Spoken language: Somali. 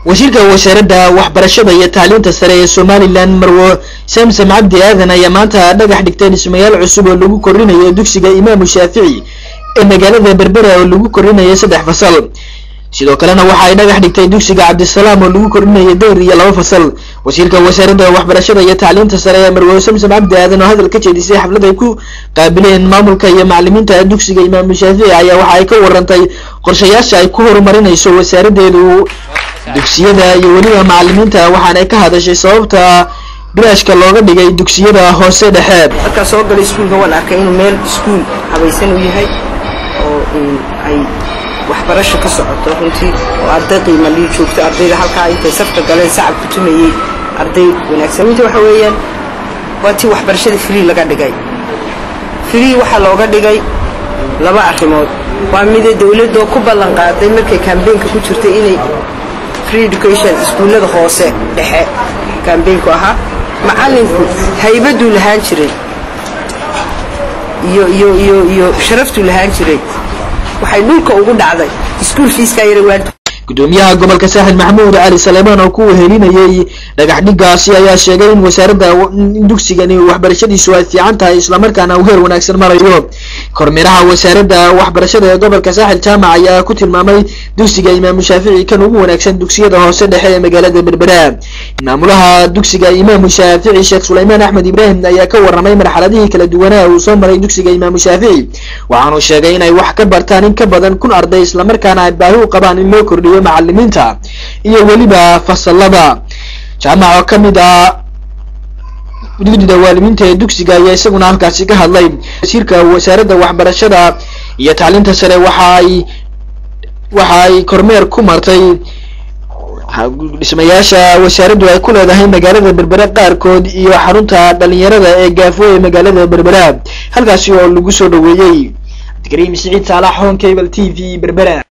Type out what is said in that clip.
wasiirka wasaaradda waxbarashada iyo tacliinta sare ee somalilan marwo samsam cabdi aadan ayaa maanta dhagax dhigtay dhismayaal cusub oo lagu korinayo dugsiga imaamu shaafici ee magaalada berbera oo lagu korinayo saddex fasal sidoo kalena waxa ay dhagax dhigtay dugsiga cabdisalaam oo lagu korinayo dayr iyo laba fasal wasiirka wasaaradda waxbarashada iyo tacliinta sare ee marwo samsam cabdi aadan oo hadal ka jeedisay xaflad ay ku qaabileen maamulka iyo macalimiinta dugsiga imaamu shaafici ayaa waxa ay ka warantay qorshayaasha ay ku horumarinayso wasaaraddeedu dugsiyada iyo weliba macalimiinta waxaanay ka hadashay sababta bilaashka looga dhigay dugsiyada hoose dhexe markaa soo galay iskuulka waan arkay inuu meel iskuul habaysan u yahay oo ay waxbarasho ka socoto runtii oo arday qiimalii joogto ardayda halkaa intay safka galeen sacab ku tumayey arday wanaagsan runtii waxa weeyaan waa tii waxbarashada free laga dhigay free waxaa looga dhigay laba arrimood waa mida dawladoo ku ballan qaaday markay kambeynka ku jirtay inay free education iskuullada hoose dhexe kambeynku ahaa macallinku haybaduu lahaan jiray iyo iyo iyo iyo sharaftuu lahaan jiray waxay dhulka ugu dhacday iskuul fiiskaa yara waanta gudoomiyaha gobolka saaxil maxamuud cali saleemaan oo ku wehelinayay dhagax dhigaasi ayaa sheegay in wasaaradda in dugsigani waxbarashadiisu ay fiican tahay islamarkaana uu heer wanaagsan marayo kormeeraha wasaaradda waxbarashada ee gobolka saaxil jaamac ayaa ku tilmaamay dugsiga imaamu shaafici kan ugu wanaagsan dugsiyada hoose dhexe ee magaalada berbera maamulaha dugsiga imaamu shaafici sheekh sulaymaan axmed ibraahim ayaa ka warramay marxaladihii kala duwanaa uu soo maray dugsiga imaamu shaafici waxaanu sheegay inay wax ka bartaan in ka badan kun arday islamarkaana ay baahi u qabaan in loo kordhiyo macalimiinta iyo weliba fasalada jaamac oo kamid ah gudida waalimiinta ee dugsiga ayaa isaguna halkaasi ka hadlay wasiirka wasaaradda waxbarashada iyo tacliinta sare waxa ay waxa ay kormeer ku martay dhismayaasha wasaaraddu ay ku leedahay magaalada berbera qaarkood iyo xarunta dhalinyarada ee gaafo ee magaalada berbera halkaasi oo lagu soo dhaweeyey cabdikariim siciid saalax hon cable t v berbera